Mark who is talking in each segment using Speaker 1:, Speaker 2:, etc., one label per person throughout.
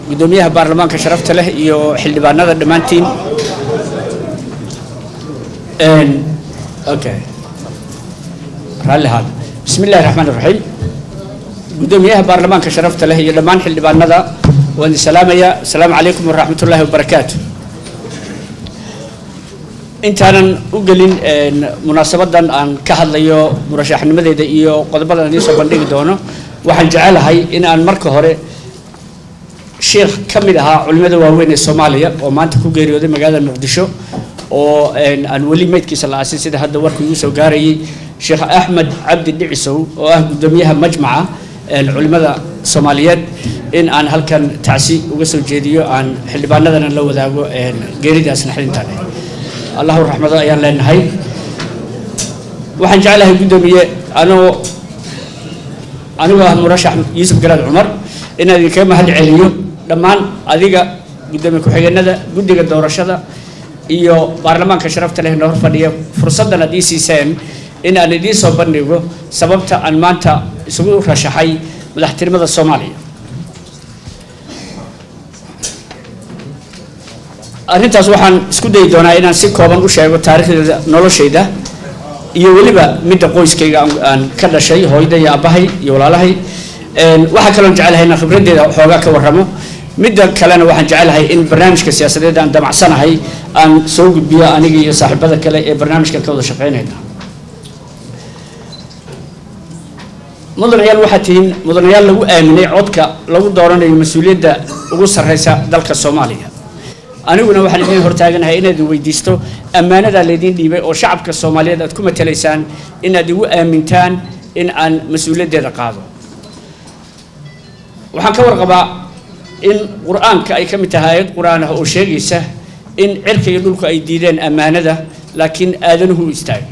Speaker 1: guddoomiyaha baarlamaanka sharafta leh iyo xildhibaanada dhammaantiin okay raalli ahaada bismi illahi raxmaan iraxiim guddoomiyaha baarlamaanka sharafta leh iyo dhammaan xildhibaanada waan idin salaamayaa asalaamu calaykum waraxmat ullaahi wabarakaatu intaanan u gelin munaasabadan aan ka hadlayo murashaxnimadeeda iyo qodobadan idiin soo bandhigi doono waxaan jecelahay in aan marka hore sheikh ka mid ahaa culimmada waaweyn ee soomaaliya oo maanta ku geeriyooday magaalada muqdisho oo aan weli meydkiisa la aasin sida hadda warku igu soo gaarayay sheekh axmed cabdi dhicisow oo ah guddoomiyaha majmaca culimmada soomaaliyeed in aan halkan tacsi uga soo jeediyo aan xildhibaanadana la wadaago geeridaas naxdintaan allahu raxmado ayaan leenahay waxaan jeclahay guddoomiye anoo anigoo ah murashax yuusuf garaad cumar inaan idinkaga mahad celiyo dhammaan adiga guddoomiye ku-xigeenada guddiga doorashada iyo baarlamaanka sharafta leh noo hor fadhiya fursaddan aad ii siiseen in aan idiin soo bandhigo sababta aan maanta isugu rashaxay madaxtinimada soomaaliya arrintaas waxaan isku dayi doonaa inaan si kooban u sheego taariikhdeeda noloshayda iyo weliba midda qoyskayga aan ka dhashay hooyada iyo aabbahay iyo walaalahay waxaa kaloon jecelahay inaan khibraddeeda xoogaa ka warramo midda kalena waxaan jecelahay in barnaamijka siyaasadeed aan damacsanahay aan soo gudbiyo aniga iyo saaxiibada kale ee barnaamijkan ka wada shaqeynayna mudanayaal waxaa tihiin mudanayaal lagu aaminay codka lagu dooranayo mas-uuliyadda ugu sarreysa dalka soomaaliya aniguna waxaan idiin hortaaganahay inaad weydiisto ammaanadaa laydiin dhiibay oo shacabka soomaaliyeed aad ku matalaysaan inaad igu aamintaan in aan mas-uuliyaddeeda qaado waxaan ka warqabaa in qur-aanka ay ka mid tahay aayad qur-aan ah oo sheegaysa in cirka iyo dhulku ay diideen ammaanada laakiin aadanuhu u istaagay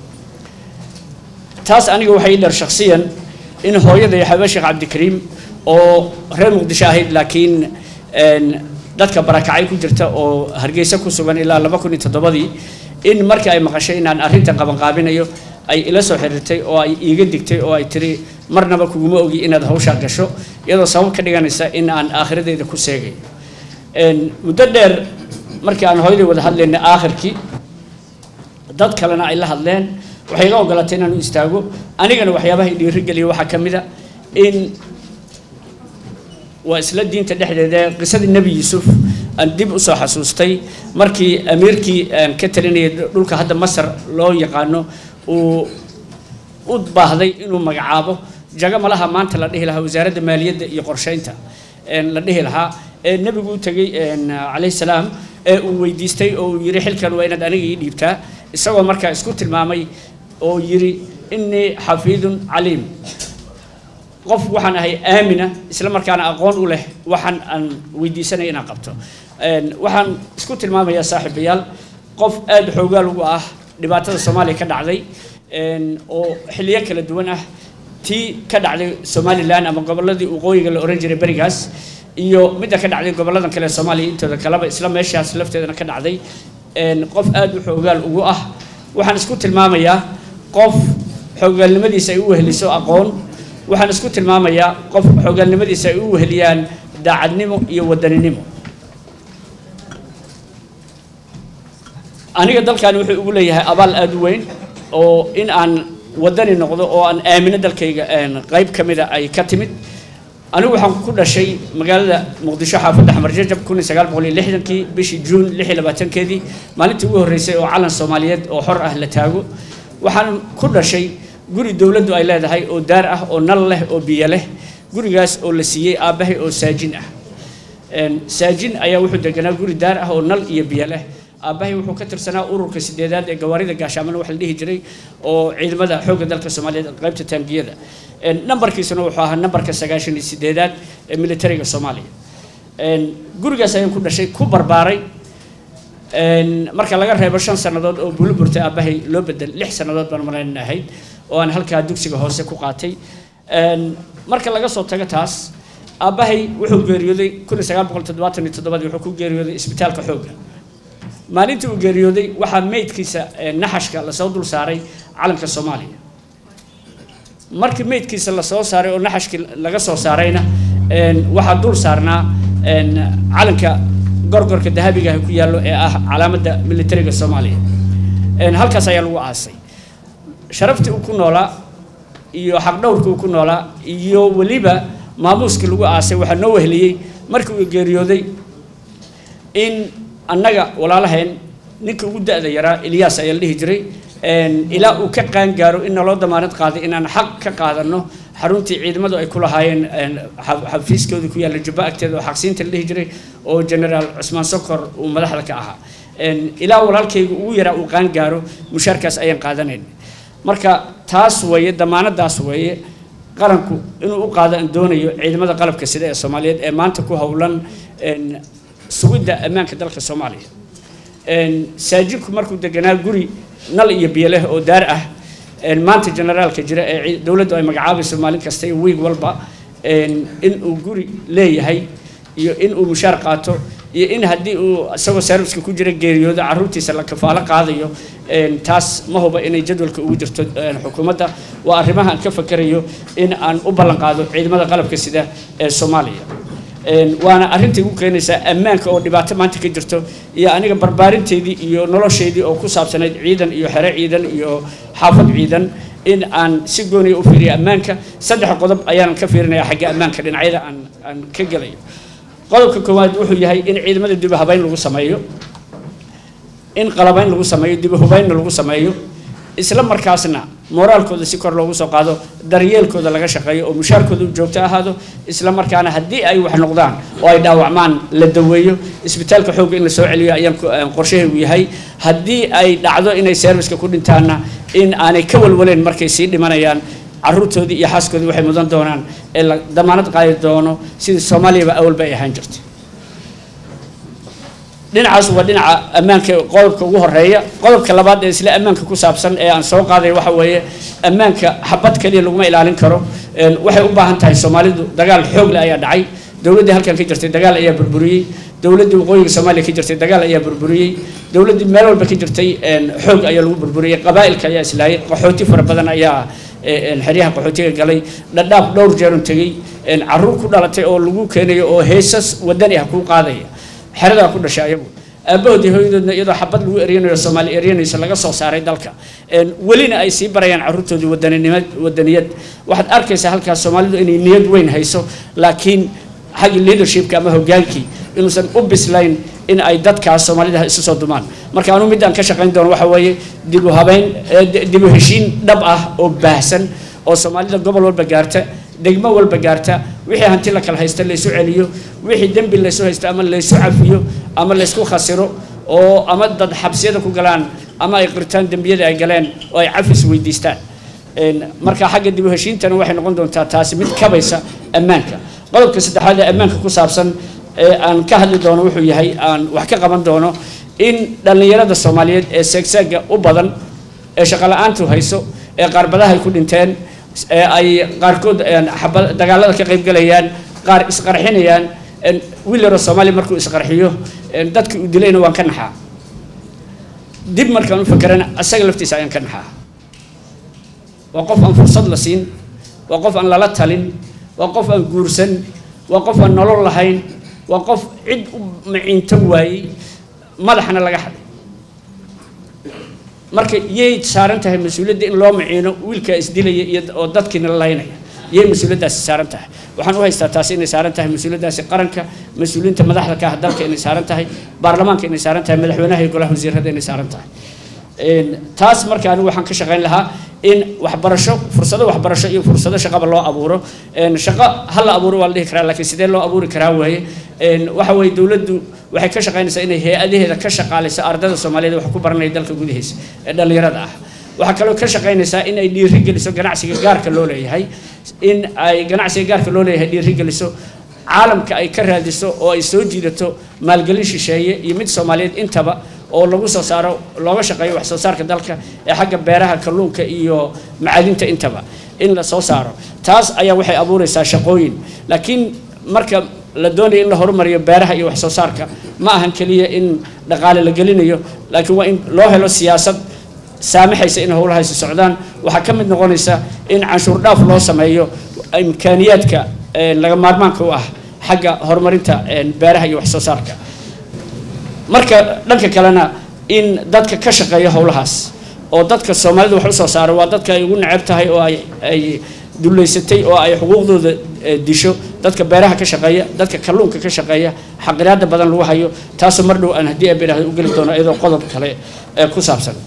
Speaker 1: taas aniga waxay ii dheer shakhsiyan in hooyada iyo xabe sheekh cabdikariim oo reer muqdisho ahayd laakiin dadka barakacay ku jirta oo hargeysa ku sugan ilaa laba kun iyo toddobadii in markii ay maqashay inaan arrintan qabanqaabinayo ay ila soo xiriirtay oo ay iiga digtay oo ay tiri marnaba kuguma ogi inaad hawshaa gasho iyadoo sabab ka dhiganaysa in aan aakhiradeeda ku seegayo muddo dheer markii aan hooyaday wada hadlaynay aakhirkii dad kalena ay la hadleen waxay iga ogolatay inaan u istaago anigana waxyaabaha i dhiirigeliya waxaa ka mid a in waa isla diinta dhexdeeda qisadii nebi yuusuf aan dib usoo xasuustay markii amiirkii ka talinayay dhulka hadda masar loo yaqaano uu u baahday inuu magacaabo jago malaha maanta la dhihi lahaa wasaaradda maaliyadda iyo qorsheynta la dhihi lahaa ee nebigu u tegey calayhi salaam ee uu weydiistay oo uu yidhi xilkan waa inaad aniga ii dhiibtaa isagoo markaa isku tilmaamay oo yidhi innii xafiidun caliim qof waxaan ahay aamina isla markaana aqoon u leh waxaan aan weydiisanaya inaan qabto waxaan isku tilmaamayaa saaxiibayaal qof aada xoogaal ugu ah dhibaatada soomaaliya ka dhacday oo xilliyo kala duwan ah tii ka dhacday somalilan ama gobolladii waqooyiga la ohan jiray berigaas iyo midda ka dhacday gobolladan kale ee soomaaliya intooda kaleba isla meeshaas lafteedana ka dhacday qof aada u xoogaal ugu ah waxaan isku tilmaamayaa qof xoogaalnimadiisa ay u weheliso aqoon waxaan isku tilmaamayaa qof xoogaalnimadiisa ay u weheliyaan daacadnimo iyo wadaninimo aniga dalkani wuxuu ugu leeyahay abaal aada u weyn oo in aan wadani noqdo oo aan aamino dalkayga qayb ka mida ay ka timid anigu waxaan ku dhashay magaalada muqdisho xaafadda xamar jajab kun iyo sagaal boqol iyo lixdankii bishii juun lix iyo labaatankeedii maalintii ugu horreysay oo calan soomaaliyeed oo xor ah la taago waxaan ku dhashay guri dowladdu ay leedahay oo daar ah oo nal leh oo biyo leh gurigaas oo la siiyey aabbahay oo saajin ah saajin ayaa wuxuu deganaa guri daar ah oo nal iyo biyo leh aabbahay wuxuu ka tirsanaa ururka sideedaad ee gawaarida gaashaamana wax la dhihi jiray oo ciidamada xoogga dalka soomaaliyeed qaybta taangiyada nambarkiisuna wuxuu ahaa nambarka sagaashan iyo sideedaad ee militariga soomaaliya gurigaas ayaan ku dhashay ku barbaaray marka laga reebo shan sannadood oo bulo burtay aabbahay loo bedel lix sannadood baan malayn ahayd oo aan halkaa dugsiga hoose ku qaatay marka laga soo tago taas aabbahay wuxuu geeriyooday kun iyo sagaal boqol toddobaatan iyo toddobadii wuxuu ku geeriyooday isbitaalka xoogga maalintii uu geeriyooday waxaa meydkiisa naxashka lasoo dul saaray calanka soomaaliya markii meydkiisa lasoo saaray oo naxashkii laga soo saarayna waxaa dul saarnaa calanka gorgorka dahabiga ah ku yaallo ee ah calaamadda militariga soomaaliya halkaas ayaa lagu aasay sharaftii uu ku noolaa iyo xaqdhowrkii uu ku noolaa iyo weliba maamuuskii lagu aasay waxaa noo weheliyey markii uu geeriyooday in annaga walaalaheen ninkii ugu da-da yaraa ilyaas ayaa la dhihi jiray ilaa uu ka qaangaaro in naloo damaanad qaaday inaan xaq ka qaadano xaruntii ciidamadu ay ku lahaayeen xafiiskooda ku yaalla jubba agteeda oo xaqsiinta la dhihi jiray oo generaal cusmaan sokor uu madaxda ka ahaa ilaa walaalkayga ugu yaraa uu qaangaaro mushaarkaas ayaan qaadanayn marka taas weeye damaanadaas weeye qaranku inuu u qaado aan doonayo ciidamada qalabka sida ee soomaaliyeed ee maanta ku howlan sugidda ammaanka dalka soomaaliya saajidku markuu deganaa guri nal iyo biyo leh oo daar ah maanta generaalka jira ee dowladdu ay magacaabayso maalin kasta iyo wiig walba in uu guri leeyahay iyo in uu mushaar qaato iyo in haddii uu isagoo serviska ku jira geeriyoodo carruurtiisa la kafaalo qaadayo taas ma huba inay jadwalka ugu jirto xukuumadda waa arrimaha aan ka fakerayo in aan u ballan qaado ciidamada qalabka sida ee soomaaliya waana arrintai igu keenaysaa ammaanka oo dhibaato maanta ka jirto iyo aniga barbaarinteedii iyo nolosheedii oo ku saabsanayd ciidan iyo xere ciidan iyo xaafad ciidan in aan si gooniya u fiiriyo ammaanka saddex qodob ayaan ka fiirinayaa xagga ammaanka dhinacyada aan aan ka gelayo qodobka koowaad wuxuu yahay in ciidamada dibu habeyn lagu sameeyo in qalabayn lagu sameeyo dibu hubeynna lagu sameeyo isla markaasna moraalkooda si kor loogu soo qaado daryeelkooda laga shaqeeyo oo mushaarkooda u joogto ahaado isla markaana haddii ay wax noqdaan oo ay dhaawacmaan la daweeyo isbitaalka xoogga in la soo celiyo ayaan qorshahaygu yahay haddii ay dhacdo inay serviska ku dhintaanna in aanay ka walwaleen markay sii dhimanayaan carruurtoodii iyo xaaskoodii waxay mudan doonaan ee la damaanad qaadi doono sidii soomaaliyaba awalba ay ahaan jirtay dhinacaas waa dhinaca ammaanka qodobka ugu horeeya qodobka labaad ee isla ammaanka ku saabsan ee aan soo qaaday waxa weeye ammaanka xabad kaliya laguma ilaalin karo waxay u baahan tahay soomaalidu dagaal xoogle ayaa dhacay dowladdii halkan ka jirtay dagaal ayaa burburiyey dowladdii waqooyiga soomaaliya ka jirtay dagaal ayaa burburiyey dowladdii meel walba ka jirtay xoog ayaa lagu burburiyey qabaa'ilka ayaa islaayay qaxooti fara badan ayaa xeryaha qaxootiga galay dhadhaaf dhowr jeerun tegey carruur ku dhalatay oo lagu keenayo oo heesas wadani ah kuu qaadaya xeradaa ku dhashay ayagu aabahoodii hooyadoodna iyadoo xabad lagu eryanayo soomaali eryanayso laga soo saaray dalka welina ay sii barayaan carruurtoodii wadaninimad wadaniyad waxaad arkaysaa halkaas soomaalidu inay niyad weyn hayso laakiin xaggi leadershipka ama hogaankii inuusan u bislayn in ay dadkaas soomaalida isu soo dumaan marka anuu mid aan ka shaqayn doono waxa weeye dibu habeyn dibu heshiin dhab ah oo baahsan oo soomaalida gobol walba gaarta degmo walba gaarta wixii hanti la kala haysta laysu celiyo wixii dembi laysu haysto ama laysu cafiyo ama laysku khasiro oo ama dad xabsiyada ku galaan ama ay qirtaan dembiyada ay galeen oo ay cafis weydiistaan marka xagga dib u heshiintana waxay noqon doontaa taasi mid kabaysa ammaanka qodobka saddexaad ee ammaanka ku saabsan ee aan ka hadli doono wuxuu yahay aan wax ka qaban doono in dhallinyarada soomaaliyeed ee seegseega u badan ee shaqola-aantu hayso ee qaarbadaha ay ku dhinteen ee ay qaarkood dagaalada ka qaybgalayaan qaar isqarxinayaan wiil yaroo soomaaliya markuu isqarxiyo dadkii uu dilayna waan ka naxaa dib markaan u fakerana asaga laftiisa ayaan ka naxaa waa qof aan fursad la siin waa qof aan lala talin waa qof aan guursan waa qof aan nolol lahayn waa qof cid u maciinto waayey madaxna laga xaday marka yay saaran tahay mas-uuliyadda in loo maciino wiilkaa isdilaya iyo oo dadkiina la laynaya yay mas-uuliyaddaasi saaran tahay waxaan u haystaa taasi inay saaran tahay mas-uuliyaddaasi qaranka mas-uuliyiinta madaxda ka ah dalka inay saaran tahay baarlamaanka inay saaran tahay madaxweynaha iyo golaha wasiirada inay saaran tahay taas marka anigu waxaan ka shaqayn lahaa in waxbarasho fursado waxbarasho iyo fursado shaqaba loo abuuro shaqo ha la abuuro waa la dhihi karaa laakiin sidee loo abuuri karaa weeye waxa weeye dowladdu waxay ka shaqaynaysaa inay hay-adaheeda ka shaqaalayso ardayda soomaaliyeed wax ku baranaya dalka gudihiisa ee dhallinyarada ah waxaa kaloo ka shaqaynaysaa in ay dhiiri geliso ganacsiga gaarka loo leeyahay in ay ganacsiga gaarka loo leeyahay dhiiri geliso caalamka ay ka raadiso oo ay soo jiidato maalgelin shisheeye iyo mid soomaaliyeed intaba oo lagu soo saaro looga shaqeeyo wax soo saarka dalka ee xagga beeraha kalluunka iyo macadinta intaba in la soo saaro taas ayaa waxay abuureysaa shaqooyin laakiin marka la doonayo in la horumariyo beeraha iyo wax soo saarka ma ahan keliya in dhaqaale la gelinayo laakiin waa in loo helo siyaasad saamaxaysa in howlahaasi socdaan waxaa ka mid noqonaysa in canshuur dhaaf loo sameeyo imkaaniyaadka laga maarmaanka u ah xagga horumarinta beeraha iyo wax soo saarka marka dhanka kalena in dadka ka shaqeeya howlahaas oo dadka soomaalida wax usoo saara waa dadka ay ugu neceb tahay oo ay ay dullaysatay oo ay xuquuqdooda disho dadka beeraha ka shaqeeya dadka kalluunka ka shaqeeya xaqiraada badan lagu hayo taasoo mar dhow aan haddii abiraahda u geli doono iyadoo qodob kale ee ku saabsan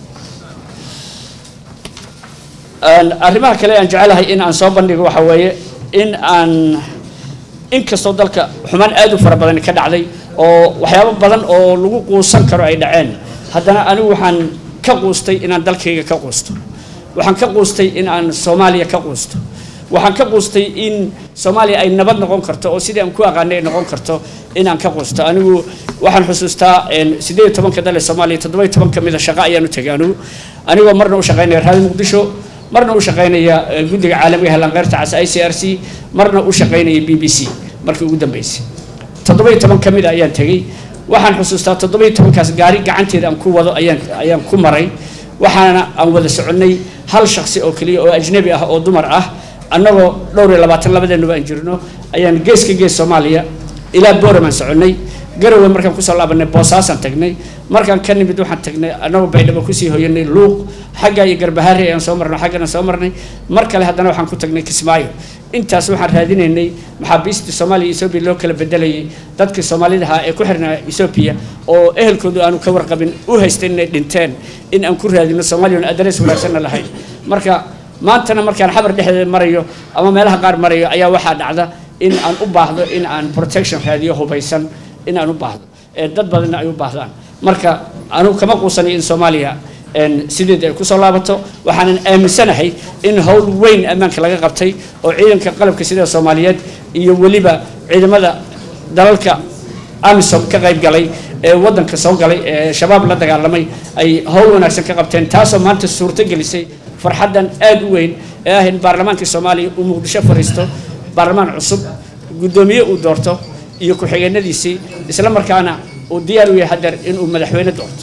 Speaker 1: arrimaha kale aan jecelahay in aan soo bandhigo waxa weeye in aan inkastoo dalka xumaan aad u fara badan ka dhacday oo waxyaabo badan oo lagu quusan karo ay dhaceen haddana anigu waxaan ka quustay inaan dalkayga ka quusto waxaan ka quustay in aan soomaaliya ka quusto waxaan ka quustay in soomaaliya ay nabad noqon karto oo sidii aan ku aqaanay ay noqon karto inaan ka quusto anigu waxaan xusuustaa siddeed iyo tobanka dal ee soomaaliya toddoba iyo toban ka mida shaqo ayaan u tegay anigu anigoo marna u shaqaynaya raadi muqdisho marna u shaqaynaya guddiga caalamiga helanqeyrta cas i c r c marna u shaqaynaya b b c markii ugu dambeysay toddoba iyo toban ka mid a ayaan tegey waxaan xusuustaa toddoba iyo tobankaas gaari gacanteeda aan ku wado ayaan ayaan ku maray waxaana aan wada soconnay hal shaksi oo keliya oo ajnabi ah oo dumar ah annagoo dhowr iyo labaatan labadeennuba aan jirno ayaan geeska gees soomaaliya ilaa booramaan soconnay garowe markaan kusoo laabanay boosaasaan tagnay markaan ka nimid waxaan tagnay annagoo baydhabo kusii hoyanay luuq xagga iyo garbahaari ayaan soo marnay xaggana soo marnay mar kale haddana waxaan ku tagnay kismaayo intaas waxaan raadinaynay maxaabiistii soomaaliya etoobiya loo kala bedelayay dadkii soomaalida ahaa ee ku xirnaa etoobiya oo ehelkoodu aanu ka warqabin u haystay inay dhinteen in aan ku raadino soomaaliya on adres wanaagsanna lahayn marka maantana markaan xabar dhexdeeda marayo ama meelaha qaar marayo ayaa waxaa dhacda in aan u baahdo in aan protection raadiyo hubaysan in aan u baahdo ee dad badanna ay u baahdaan marka anugu kama quusanayo in soomaaliya sideed ay kusoo laabato waxaanan aaminsanahay in howl weyn ammaanka laga qabtay oo ciidanka qalabka sida soomaaliyeed iyo weliba ciidamada dalalka amisom ka qayb galay ee waddanka soo galay ee shabaab la dagaalamay ay howl wanaagsan ka qabteen taasoo maanta suurto gelisay farxaddan aad u weyn ee ah in baarlamaankii soomaaliya uu muqdisho fariisto baarlamaan cusub guddoomiye uu doorto iyo ku-xigeenadiisii isla markaana uu diyaar u yahay hadeer inuu madaxweyne doorto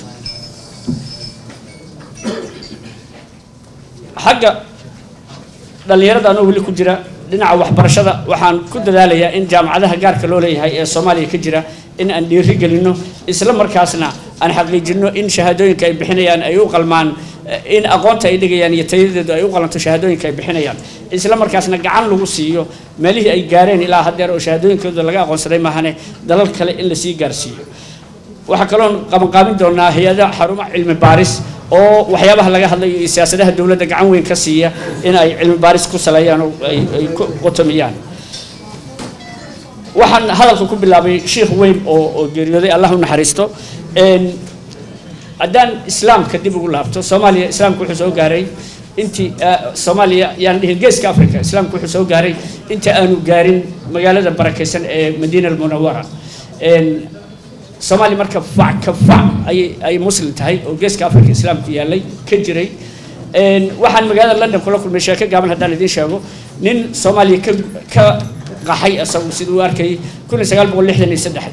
Speaker 1: xagga dhallinyarada anoo weli ku jira dhinaca waxbarashada waxaan ku dadaalayaa in jaamacadaha gaarka loo leeyahay ee soomaaliya ka jira in aan dhiiri gelino isla markaasna aan xaqiijino in shahaadooyinka ay bixinayaan ay u qalmaan in aqoonta ay dhigayaan iyo tayadeedu ay u qalanto shahaadooyinka ay bixinayaan isla markaasna gacan lagu siiyo meelihii ay gaareen ilaa haddeer oo shahaadooyinkooda laga aqoonsaday maahane dalal kale in lasii gaarsiiyo waxaa kaloon qabanqaabin doonaa hay-ada xarumo cilmi baaris oo waxyaabaha laga hadlayo iyo siyaasadaha dowladda gacan weyn ka siiya in ay cilmi baaris ku saleeyaan oo ay ay ku qotomiyaan waxaan hadalka ku bilaabay sheikh weyn oo oo geeriyooday allah u naxariisto haddaan islaamka dib ugu laabto soomaaliya islaamku wuxuu soo gaaray intii soomaaliya yaan dhihin geeska africa islaamku wuxuu soo gaaray inta aanu gaarin magaalada barakaysan ee madiina almunawara soomaaliya marka fac ka fac ayay ay muslim tahay oo geeska africa islaamku yaallay ka jiray waxaan magaalada london kula kulmay sheeko gaaban haddaan idiin sheego nin soomaaliya ka ka qaxay isagu siduu u arkayay kun iyo sagaal boqol lixdan iyo saddex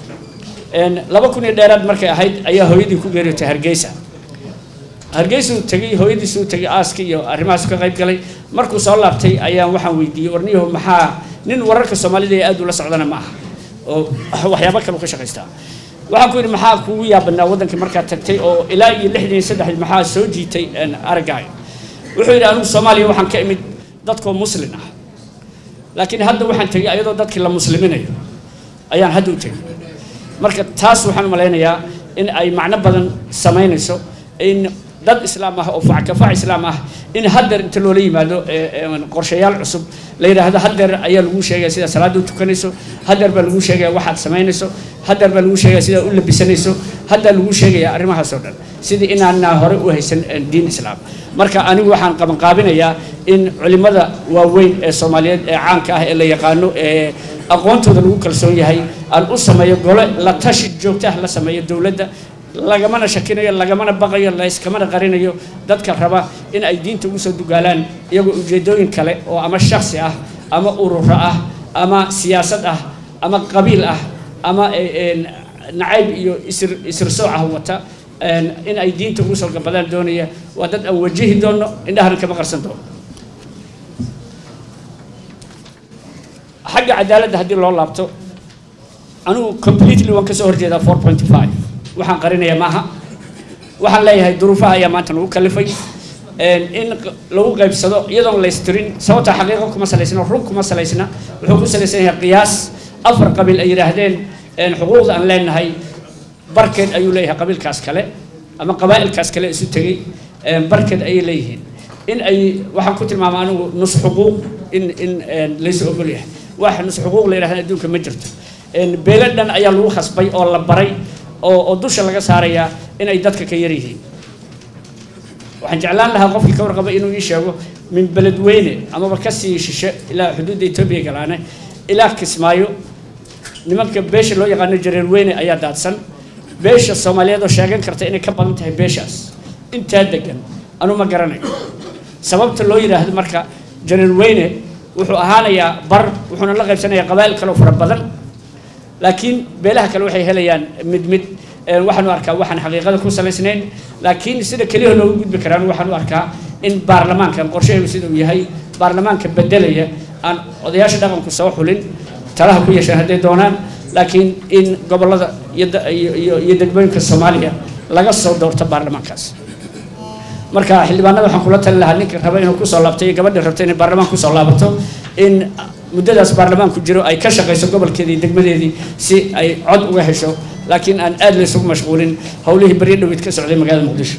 Speaker 1: laba kun iyo dheeraad markay ahayd ayaa hooyadii ku geeriyootay hargeysa hargeysuu tegay hooyadiisuu tegay aaskii iyo arrimahaas ka qayb galay markuu soo laabtay ayaan waxaan weydiiyey warniyaho maxaa nin wararka soomaalida ee aad ula socdana ma aha oo waxyaabo kale ka shaqaystaa waxaan ku yidhi maxaa kugu yaabanaa waddankii markaad tagtay oo ilaa iyo lixdan iyo saddexdii maxaa soo jiitay araggaaga wuxuu yidhi anigu soomaaliya waxaan ka imid dadkoo muslin ah laakiin hadda waxaan tegay ayadoo dadkii la musliminayo ayaan hadda u tegay marka taas waxaan u malaynayaa in ay macno badan samaynayso in dad islaam ah oo fackafac islaam ah in haddeer inta loola yimaado qorshayaal cusub la yidhaahdo haddeer ayaa lagu sheegaya sida salaada u tukanayso haddeer baa lagu sheegaya waxaad samaynayso haddeer baa lagu sheegaya sidaa u labisanayso haddaa lagu sheegaya arrimahaas oo dhan sidii inaana hore u haysan diin islaam marka anigu waxaan qabanqaabinayaa in culimmada waaweyn ee soomaaliyeed ee caanka ah ee la yaqaano ee aqoontooda lagu kalsoon yahay aan u sameeyo gole la tashi joogta ah la sameeyo dowladda lagamana shakinayo lagamana baqayo layskamana qarinayo dadka raba in ay diinta ugu soo dugaalaan iyagoo ujeedooyin kale oo ama shaksi ah ama ururo ah ama siyaasad ah ama qabiil ah ama nacayb iyo isir isirsooc ah wata in ay diinta ugu soo gabadaan doonaya waa dad aan wajihi doono indhahana kama qarsan doono xagga cadaaladda haddii loo laabto anigu completely waan kasoo horjeedaa four point five waxaan qarinayaa maaha waxaan leeyahay duruufaha ayaa maanta nagu kalifay in lagu qaybsado iyadoon laystirin sababta xaqiiqo kuma salaysna run kuma salaysna wuxuu ku salaysan yahay qiyaas afar qabiil ay yidhaahdeen xuquuqda aan leenahay barkeed ayuu leeyahay qabiilkaas kale ama qabaa'ilkaas kale isu tegey barkeed ayay leeyihiin in ay waxaan ku tilmaama anigu nus xuquuq in in laysu ogol yahay wax nus xuquuq la yidhahda adduunka ma jirto beelo dhan ayaa lagu khasbay oo la baray oo oo dusha laga saarayaa in ay dadka ka yar yihiin waxaan jeclaan lahaa qofkii ka warqaba inuu ii sheego min beledweyne amaba kasii shishe ilaa xuduudda etoobiya galaane ilaa kismaayo nimanka beesha loo yaqaano jareerweyne ayaa daadsan beesha soomaaliyeed oo sheegan karta inay ka badan tahay beeshaas intaa degan anu ma garanayo sababta loo yidhaahdo marka jareerweyne wuxuu ahaanayaa bar wuxuuna la qaybsanayaa qabaa'il kaleo fara badan laakiin beelaha kale waxay helayaan mid mid waxaanu arkaa waxaan xaqiiqada ku salaysnayn laakiin sida keliya loogu gudbi karaan waxaanu arkaa in baarlamaankan qorshaheedu sida uu yahay baarlamaanka bedelaya aan odayaasha dhaqanku soo xulin talaha ku yeeshaan hadday doonaan laakiin in gobollada iyo iyo degmooyinka soomaaliya laga soo doorto baarlamaankaas marka xildhibaanada waxaan kula talin lahaa ninka raba inuu kusoo laabto iyo gabadhii rabta inay baarlamaan kusoo laabato in muddadaas baarlamaanku jiro ay ka shaqayso gobolkeedii degmadeedii si ay cod uga hesho laakiin aan aad laysugu mashquulin howlihii baryo dhowid ka socday magaalada muqdisho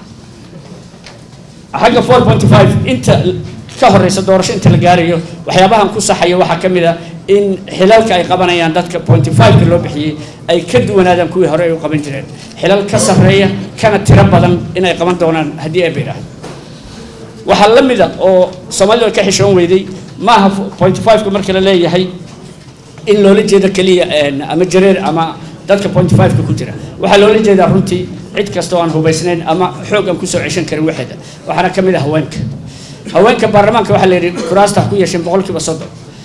Speaker 1: xagga four point five inta ka horeysa doorasho inta la gaarayo waxyaabahan ku saxayo waxaa ka mid a in xilalka ay qabanayaan dadka pointy five-ka loo bixiyey ay ka duwanaadaan kuwii hore ay u qaban jireen xilal ka sarreeya kana tiro badan inay qaban doonaan haddii ay baydhaahdo waxaa la mida oo soomaalida ka xishoon weyday maaha pointy five-ka marka la leeyahay in loola jeedo keliya ama jareer ama dadka pointy five-ka ku jira waxaa loola jeedaa runtii cid kasta oo aan hubaysnayn ama xoog aan kusoo ceshan karin waxeeda waxaana ka mid ah haweenka haweenka baarlamaanka waxaa la yidhi kuraasta ku yeesheen boqolkiiba soddon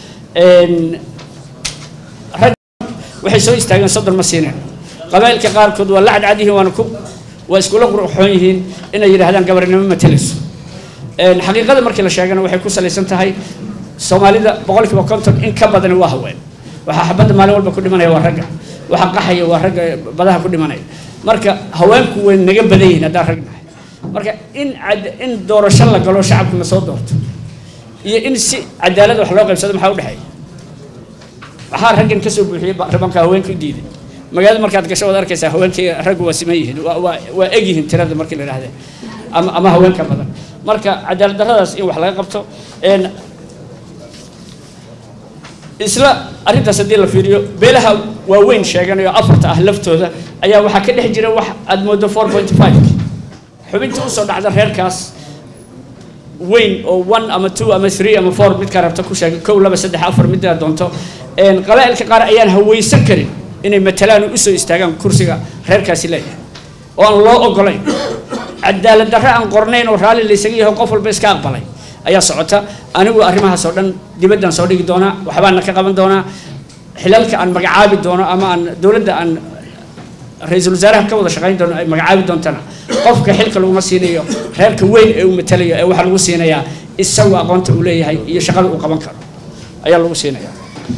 Speaker 1: rag waxay soo istaageen soddon ma siineen qabaa'ilka qaarkood waa la cadcad yihiin waana ku waa iskula qurxoon yihiin inay yidhaahdaan gabarnimo matelayso xaqiiqada markii la sheegana waxay ku salaysan tahay soomaalida boqolkiiba konton in ka badani waa haween waxaa xabadda maalin walba ku dhimanaya waa ragga waxaa qaxaya waa ragga badaha ku dhimanaya marka haweenku way naga badan yihiin haddaan rag nahay marka in in doorasho la galo shacabku na soo doorto iyo in si cadaalad wax loo qaybsado maxaa udhexeeya waxaa raggan kasoo buuxiyey baarlamaanka haweenka u diiday magaalada markaad gasho waad arkaysaa haweenkii raggu waa siman yihiin waa waa waa eg yihiin tirada markii la idhahde ama ama haweenka badan marka cadaalad darradaas in wax laga qabto isla arrintaas haddii la fiiriyo beelaha waaweyn sheeganayo afarta ah laftooda ayaa waxaa ka dhex jira wax aada moodo four point five xubinta usoo dhacda reerkaas weyn oo one ama two ama three ama four midkaa rabta ku sheegay kow laba saddex afar middaa doonto qabaa'ilka qaar ayaan hawaysan karin inay matalaan oo usoo istaagaan kursiga reerkaasi leeyahay oo aan loo ogolayn cadaalad darre aan qornayn oo raalli laysaga yaho qof walba iska aqbalay ayaa socota anigu arrimahaas oo dhan dibaddaan soo dhigi doonaa waxbaana ka qaban doonaa xilalka aan magacaabi doono ama aan dowladda aan ra-iisul wasaaraha ka wada shaqayn doono ay magacaabi doontana qofka xilka laguma siinayo reerka weyn ee uu matalayo ee waxaa lagu siinayaa isagu aqoonta uu leeyahay iyo shaqada uu qaban karo ayaa lagu siinaya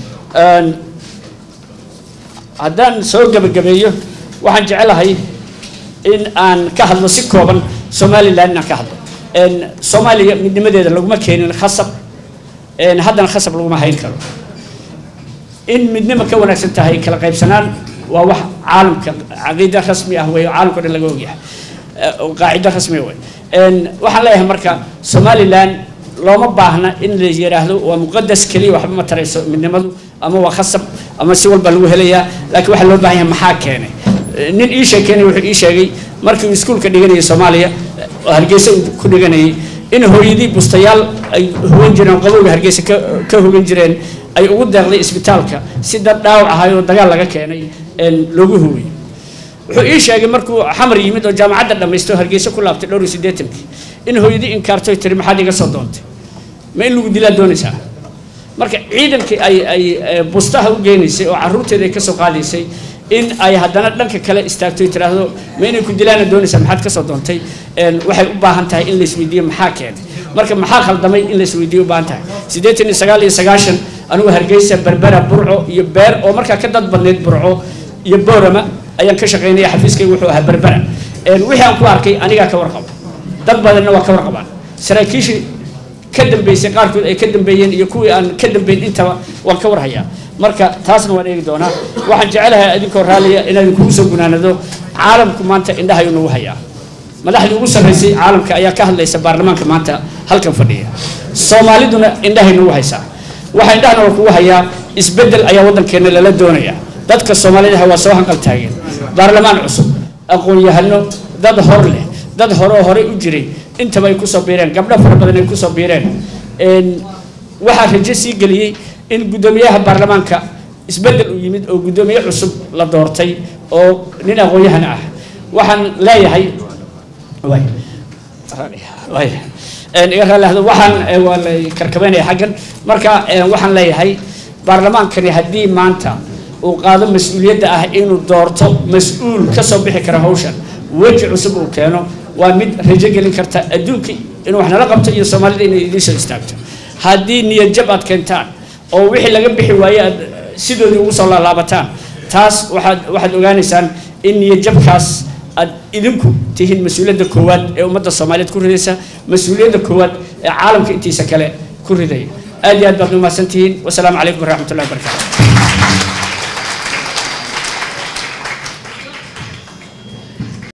Speaker 1: haddaan soo gebagabeeyo waxaan jecelahay in aan ka hadlo si kooban somalilan inaan ka hadlo soomaaliya midnimadeeda laguma keenin khasab haddana khasab laguma hayn karo in midnimo ka wanaagsan tahay kala qaybsanaan waa wax caalamka caqiida rasmi ah wey caalamka o dhan laga ogyahay qaacido rasmi wey waxaan leeyahay marka somalilan looma baahna in la yidhaahdo waa muqadas keliya waxba ma tarayso midnimadu ama waa khasab ama si walba lagu helayaa laakiin waxaa loo baahan yahay maxaa keenay nin ii sheekeynay wuxuu ii sheegay markii uu iskuulka dhiganayay soomaaliya oo hargeysa uu ku dhiganayay in hooyadii bustayaal ay hogan jireen qabowga hargeysa ka ka hogan jireen ay ugu deeqday isbitaalka si dad dhaawac ahay oo dagaal laga keenay loogu hogay wuxuu ii sheegay markuu xamar yimid oo jaamacadda dhammaysto hargeysa ku laabtay dhowr iyo siddeetankii in hooyadii inkaartoy tiri maxaad iga soo doontay ma in lagu dilaa doonaysaa marka ciidankii ay ay bustaha u geynaysay oo carruurteeda ay ka soo qaadaysay in ay haddana dhanka kale istaagto y tiraahdo ma inay ku dilaana doonaysaa maxaad ka soo doontay waxay u baahan tahay in la isweydiiyo maxaa keenay marka maxaa khaldamay in la isweydiiyo u baahan tahay siddeetan iyo sagaal iyo sagaashan anigu hargeysa berbera burco iyo beer oo markaa ka dad badneyd burco iyo boorama ayaan ka shaqaynaya xafiiskayga wuxuu ahaa berbera wixii aan ku arkay anigaa ka warqaba dad badanna waa ka warqabaan saraakiishii ka dambeysay qaarkood ay ka dambeeyeen iyo kuwii aan ka dambeyn intaba waan ka warhayaa marka taasna waan eegi doonaa waxaan jecelahay idinkoo raalliya inaan kugu soo gunaanado caalamku maanta indhahayu nagu hayaa madaxdii ugu sarraysay caalamka ayaa ka hadlaysa baarlamaanka maanta halkan fadhiya soomaaliduna indhahay nagu haysaa waxaa indhahana waa kugu hayaa isbeddel ayaa waddankeena lala doonaya dadka soomaalida waa soo hanqal taageen baarlamaan cusub aqoon-yahano dad hor leh dad hore oo horey u jiray intaba ay kusoo biireen gabdho fara badan ay kusoo biireen waxaa rajo sii geliyey in guddoomiyaha baarlamaanka isbeddel uu yimid oo guddoomiye cusub la doortay oo nin aqoon-yahan ah waxaan leeyahay iga raallihdo waxaan waa la karkabeynaya xaggan marka waxaan leeyahay baarlamaankani haddii maanta uu qaado mas-uuliyadda ah inuu doorto mas-uul ka soo bixi kara hawshan weji cusub uu keeno waa mid rajo gelin karta adduunka inuu wax nala qabto iyo soomaalida inay idiin soo istaagto haddii niyad jab aad keentaan oo wixii laga bixi waaye aad sidoodii ugu soo laalaabataan taas waxaad waxaad ogaanaysaan in niyad jabkaas aad idinku tihiin mas-uuliyadda koowaad ee ummadda soomaaliyeed ku ridaysa mas-uuliyadda koowaad ee caalamka intiisa kale ku ridaya aad iyo aad baad umahadsan tihiin wasalaamu calaykum waraxmat ullahi wabarakatu